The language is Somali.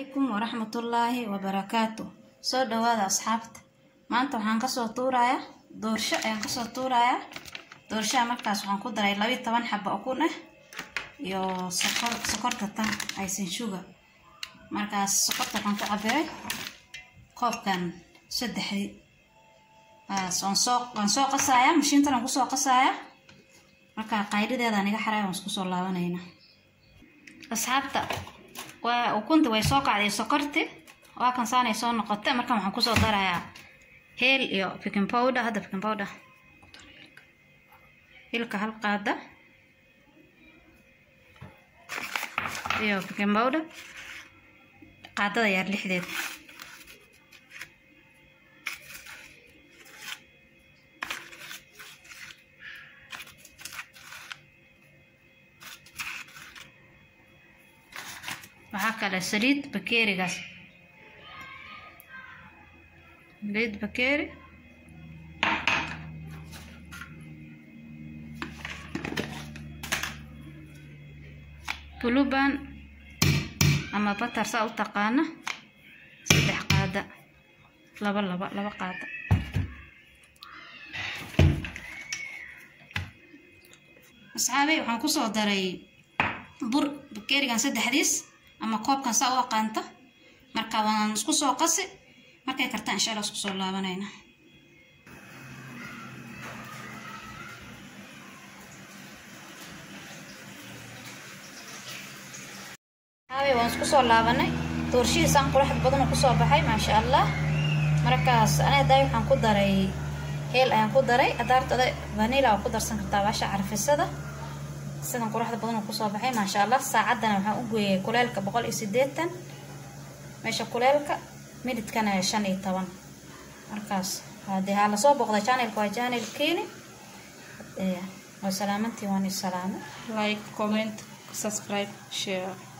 calaykum waraxmatullaahi wabarakaatu soo dhawaada asxaabta maanta waxaan kasoo tuurayaa doorsho ayaan kasoo tuurayaa doorshaha markaas waxaan ku daray labiyo toban xaba ukun ah iyo sokor sokorta tan aysan shuga markaas sokorta waxaan ku cabiray koobkan saddexdii baas waan soo waan soo qasayaa mashiintan waan kusoo qasayaa marka qaylideedaan iga xaraya waan isku soo laabanaynaa asxaabta waa ukunta way soo kacday sokorti waa kan saanay soo noqotay markan waxaan kusoo darayaa heel iyo baking powder hadda baking powder hilka hal qaada iyo baking powder qaadada yaar lixdeed waxaa kale saliid bakeerigaas saliid bakeeri buluban ama batar saa u taqaana saddex qaada laba laba laba qaada asxaabey waxaan kusoo daray bur bakeerigan saddexdiis ama koobkan saa u aqaanta marka waan isku soo qasi markay kartaan insha allah isku soo laabanayna haabe waan isku soo laabanay doorshihiisaan quraxd badan kusoo baxay maasha allah markaas aniga daay waxaan ku daray heel ayaan ku daray adaartada vanila waa ku darsan kartaa baasha carfisada sidan quruxda badan uu kusoo baxay maasha allah saacaddana waxaan u gooyay kuleelka boqol iyo sideetan meesha kuleelka mididkana shan iyo toban markaas hadee haa lasoo booqda channelka waa channel keeni waa salaamantii waan i salaamo like comment subscribe share